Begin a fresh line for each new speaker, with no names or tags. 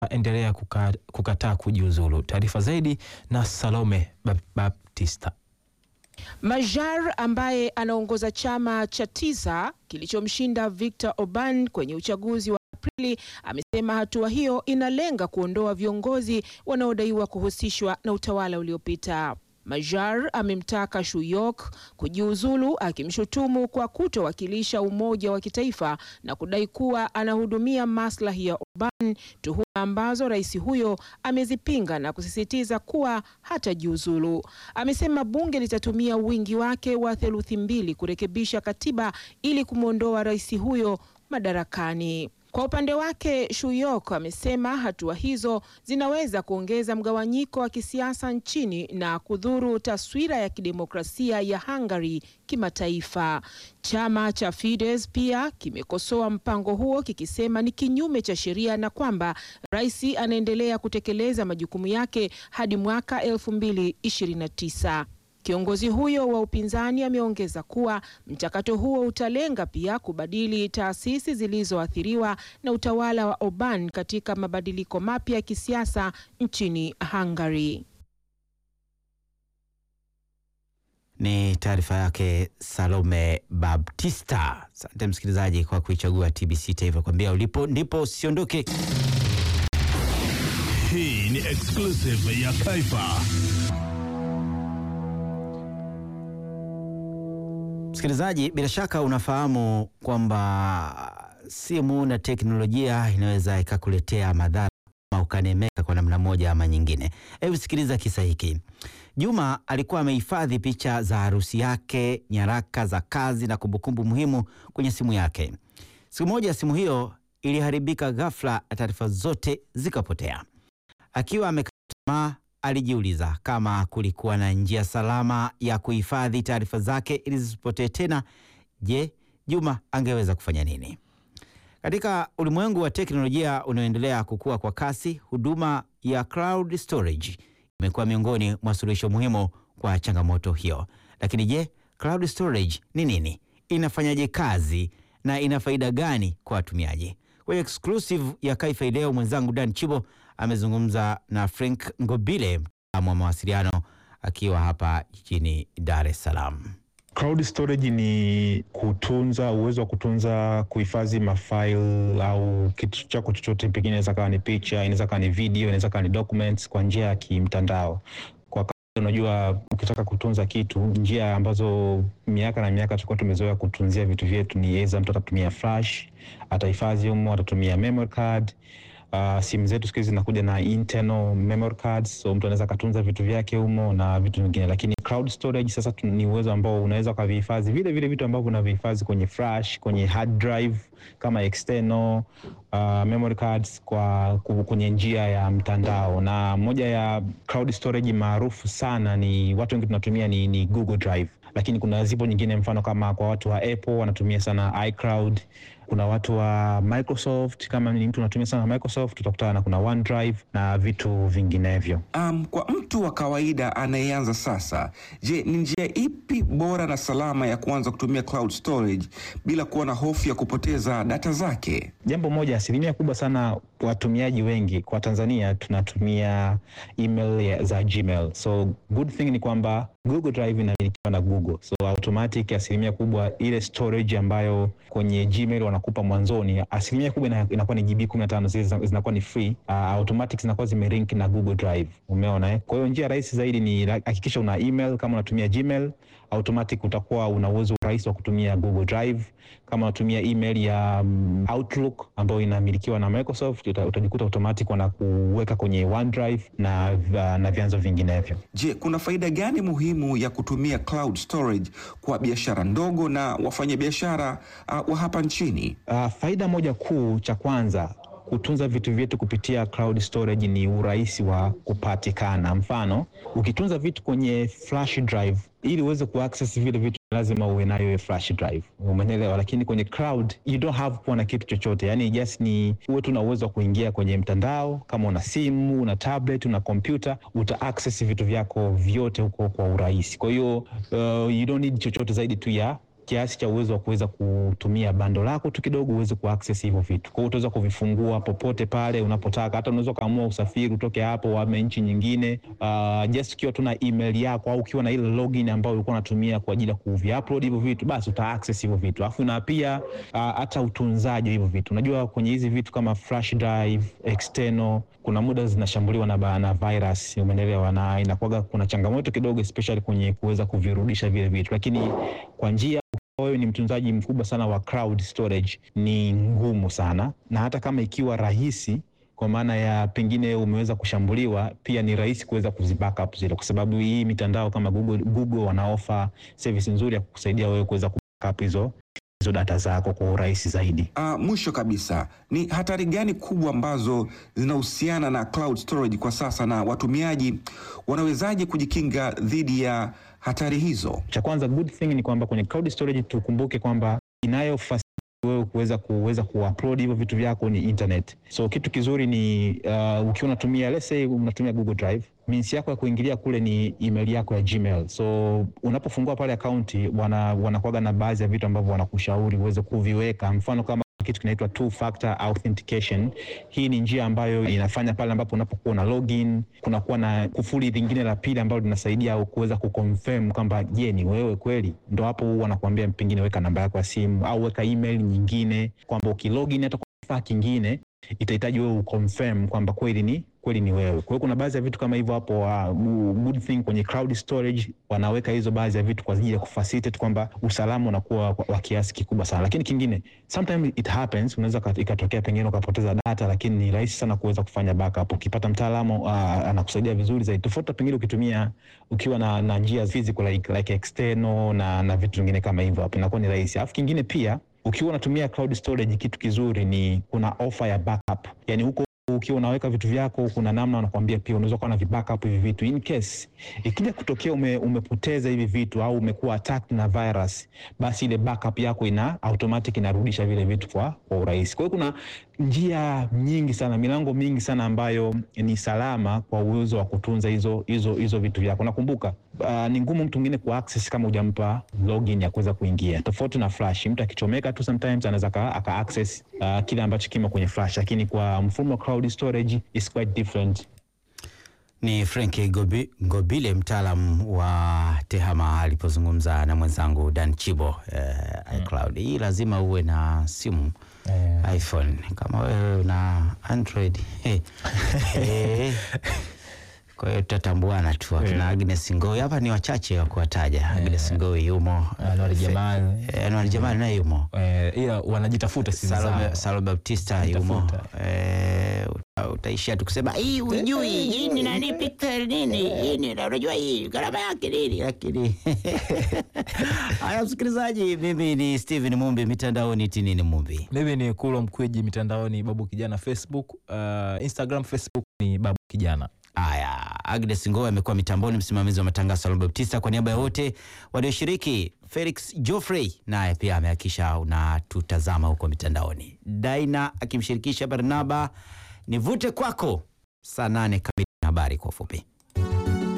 ataendelea kuka, kukataa kujiuzulu. Taarifa zaidi na Salome Baptista.
Majar ambaye anaongoza chama cha tisa kilichomshinda Victor Orban kwenye uchaguzi wa Aprili amesema hatua hiyo inalenga kuondoa viongozi wanaodaiwa kuhusishwa na utawala uliopita. Majar amemtaka Shuyok kujiuzulu akimshutumu kwa kutowakilisha umoja wa kitaifa na kudai kuwa anahudumia maslahi ya Orban, tuhuma ambazo rais huyo amezipinga na kusisitiza kuwa hatajiuzulu. Amesema bunge litatumia wingi wake wa theluthi mbili kurekebisha katiba ili kumwondoa rais huyo madarakani. Kwa upande wake Shuyok amesema hatua hizo zinaweza kuongeza mgawanyiko wa kisiasa nchini na kudhuru taswira ya kidemokrasia ya Hungary kimataifa. Chama cha Fidesz pia kimekosoa mpango huo kikisema ni kinyume cha sheria na kwamba rais anaendelea kutekeleza majukumu yake hadi mwaka 2029. Kiongozi huyo wa upinzani ameongeza kuwa mchakato huo utalenga pia kubadili taasisi zilizoathiriwa na utawala wa Orban katika mabadiliko mapya ya kisiasa nchini Hungary.
Ni taarifa yake Salome Baptista. Asante msikilizaji kwa kuichagua TBC Taifa, kwambia ulipo ndipo usiondoke.
Hii ni exclusive ya Taifa.
Msikilizaji, bila shaka unafahamu kwamba simu na teknolojia inaweza ikakuletea madhara ama ukanemeka kwa namna moja ama nyingine. Hebu sikiliza kisa hiki. Juma alikuwa amehifadhi picha za harusi yake, nyaraka za kazi na kumbukumbu muhimu kwenye simu yake. Siku moja simu hiyo iliharibika ghafla na taarifa zote zikapotea. Akiwa amekata tamaa, alijiuliza kama kulikuwa na njia salama ya kuhifadhi taarifa zake ili zisipotee tena. Je, Juma angeweza kufanya nini? Katika ulimwengu wa teknolojia unaoendelea kukua kwa kasi, huduma ya cloud storage imekuwa miongoni mwa suluhisho muhimu kwa changamoto hiyo. Lakini je, cloud storage ni nini? Inafanyaje kazi na ina faida gani kwa watumiaji? Kwenye exclusive ya Kaifa leo, mwenzangu Dan Chibo amezungumza na Frank Ngobile, mtaalamu wa mawasiliano akiwa hapa jijini Dar es Salaam.
Cloud storage ni kutunza, uwezo wa kutunza, kuhifadhi mafaili au kitu chako chochote, pengine inaweza kawa ni picha, inaweza kawa ni video, inaweza kawa ni documents kwa njia ya kimtandao. Kwa kawaida, unajua ukitaka kutunza kitu, njia ambazo miaka na miaka tulikuwa tumezoea kutunzia vitu vyetu ni aidha mtu atatumia flash, atahifadhi humo, atatumia memory card. Uh, simu zetu siku hizi zinakuja na internal memory cards, so mtu anaweza akatunza vitu vyake humo na vitu vingine, lakini cloud storage sasa tu- ni uwezo ambao unaweza ukavihifadhi vile vile vitu ambavyo unavihifadhi kwenye flash, kwenye hard drive kama external uh, memory cards kwa ku- kwenye njia ya mtandao. Na moja ya cloud storage maarufu sana ni watu wengi tunatumia ni, ni Google Drive, lakini kuna zipo nyingine, mfano kama kwa watu wa Apple wanatumia sana iCloud kuna watu wa Microsoft, kama ni mtu unatumia sana Microsoft utakutana na kuna OneDrive na vitu vinginevyo.
Um, kwa mtu wa kawaida anayeanza sasa, je, ni njia ipi bora na salama ya kuanza kutumia cloud storage bila kuwa na hofu ya kupoteza data zake?
Jambo moja, asilimia kubwa sana watumiaji wengi kwa Tanzania tunatumia email ya- za Gmail. So good thing ni kwamba Google Drive inamilikiwa na Google, so automatic asilimia kubwa ile storage ambayo kwenye Gmail wanakupa mwanzoni, asilimia kubwa ina- inakuwa ni GB 15 zile zina- zinakuwa ni free, uh, automatic zinakuwa zimelink na Google Drive. Umeona eh? Kwa hiyo njia rahisi zaidi ni la- hakikisha una email kama unatumia Gmail, automatic utakuwa una uwezo rahisi wa kutumia Google Drive. Kama unatumia email ya um, Outlook ambayo inamilikiwa na Microsoft, uta, utajikuta automatic wanakuweka kwenye OneDrive na, na vyanzo vinginevyo.
Je, kuna faida gani muhimu ya kutumia cloud storage kwa biashara ndogo na wafanyabiashara uh, wa hapa nchini?
Uh, faida moja kuu cha kwanza kutunza vitu vyetu kupitia cloud storage ni urahisi wa kupatikana. Mfano, ukitunza vitu kwenye flash drive, ili uweze kuaccess vile vitu lazima uwe nayo hiyo flash drive, umeelewa? Lakini kwenye cloud you don't have kuwa na kitu chochote, yani just ni uwe tu na uwezo wa kuingia kwenye mtandao. Kama una simu, una tablet, una kompyuta, uta access vitu vyako vyote huko kwa urahisi. Kwa hiyo uh, you don't need chochote zaidi tu ya kiasi cha uwezo wa kuweza kutumia bando lako tu kidogo uweze kuaccess hivyo vitu. Kwa hiyo utaweza kuvifungua popote pale unapotaka, hata unaweza ukaamua usafiri utoke hapo uame nchi nyingine, uh, just ukiwa tu na email yako au ukiwa na ile login ambayo ulikuwa unatumia kwa ajili ya kuviupload hivyo vitu, basi uta access hivyo vitu. Alafu na pia uh, hata utunzaji wa hivyo vitu, unajua kwenye hizi vitu kama flash drive external, kuna muda zinashambuliwa na, ba- na virus, umeelewa, na inakuwaga kuna changamoto kidogo especially kwenye kuweza kuvirudisha vile vitu, lakini kwa njia wewe ni mtunzaji mkubwa sana wa cloud storage, ni ngumu sana, na hata kama ikiwa rahisi kwa maana ya pengine umeweza kushambuliwa, pia ni rahisi kuweza kuzibackup zile, kwa sababu hii mitandao kama Google, Google wanaofa service nzuri ya kukusaidia wewe kuweza kubackup hizo hizo data zako kwa urahisi zaidi.
Uh, mwisho kabisa ni hatari gani kubwa ambazo zinahusiana na cloud storage kwa sasa na watumiaji wanawezaje kujikinga dhidi ya hatari hizo?
Cha kwanza good thing ni kwamba kwenye cloud storage tukumbuke kwamba inayo facility wewe kuweza kuweza kuupload hivyo vitu vyako ni internet. So kitu kizuri ni uh, ukiwa unatumia let's say unatumia Google Drive, means yako ya kuingilia kule ni email yako ya Gmail. So unapofungua pale akaunti wana wanakuwaga na baadhi ya vitu ambavyo wanakushauri uweze kuviweka, mfano kama kitu kinaitwa two factor authentication. Hii ni njia ambayo inafanya pale ambapo unapokuwa na login, kunakuwa na kufuli lingine la pili ambalo linasaidia kuweza kuconfirm kwamba je, ni wewe kweli. Ndo hapo wanakuambia pengine weka namba yako ya simu au weka email nyingine, kwamba ukilogin hata kwa kifaa kingine itahitaji wewe uconfirm kwamba kweli ni kweli ni wewe. Kwa hiyo kuna baadhi ya vitu kama hivyo hapo. Uh, good thing kwenye cloud storage wanaweka hizo baadhi ya vitu kwa ajili ya kufacilitate kwamba usalama unakuwa wa wa kiasi kikubwa sana, lakini kingine sometimes it happens, unaweza ka- ikatokea pengine ukapoteza data, lakini ni rahisi sana kuweza kufanya backup. Ukipata mtaalamu uh, anakusaidia vizuri zaidi, tofauti na pengine ukitumia ukiwa na, na njia physical like, like external na, na vitu vingine kama hivyo, hapo inakuwa ni rahisi. Alafu kingine pia ukiwa unatumia cloud storage, kitu kizuri ni kuna offer ya backup, yani huko ukiwa unaweka vitu vyako, kuna namna wanakuambia pia unaweza kuwa na vibackup hivi vitu in case ikija kutokea ume, umepoteza hivi vitu au umekuwa attacked na virus, basi ile backup yako ina automatic inarudisha vile vitu kwa, kwa urahisi. Kwa hiyo kuna njia nyingi sana, milango mingi sana ambayo ni salama kwa uwezo wa kutunza hizo hizo hizo vitu vyako. Nakumbuka uh, ni ngumu mtu mwingine ku access kama hujampa login ya kuweza kuingia, tofauti na flash. Mtu akichomeka tu sometimes anaweza aka aka access uh, kile ambacho kimo kwenye flash, lakini kwa mfumo wa cloud storage is quite different.
Ni Frank Gobi, Gobile mtaalam wa TEHAMA alipozungumza na mwenzangu Dan Chibo eh, iCloud. Hii lazima uwe na simu iPhone. Kama wewe una Android eh, eh, kwa hiyo tutatambuana tu akina Agnes Ngoi hapa ni wachache wa kuwataja. Agnes Ngoi yumo,
Anwar Jamal.
eh, Anwar Jamal naye yumo,
Eh, ila wanajitafuta simu
Salome,
zao.
Salome Baptista yumo.
Tafuta.
Eh, uta- utaishia tu kusema hii hujui hii ni nani pixel nini hii ni unajua hii gharama yake nini, lakini haya, msikilizaji, mimi ni Steven Mumbi, mitandaoni tinini Mumbi.
Mimi ni Kulo Mkwiji, mitandaoni Babu Kijana Facebook, uh, Instagram, Facebook ni Babu Kijana.
Haya, Agnes Ngoe amekuwa mitamboni, msimamizi wa matangazo Salome Baptista. Kwa niaba ya wote walioshiriki, Felix Joffrey naye pia amehakikisha unatutazama huko mitandaoni, Daina akimshirikisha Barnaba. Nivute kwako saa nane kamili, habari kwa ufupi.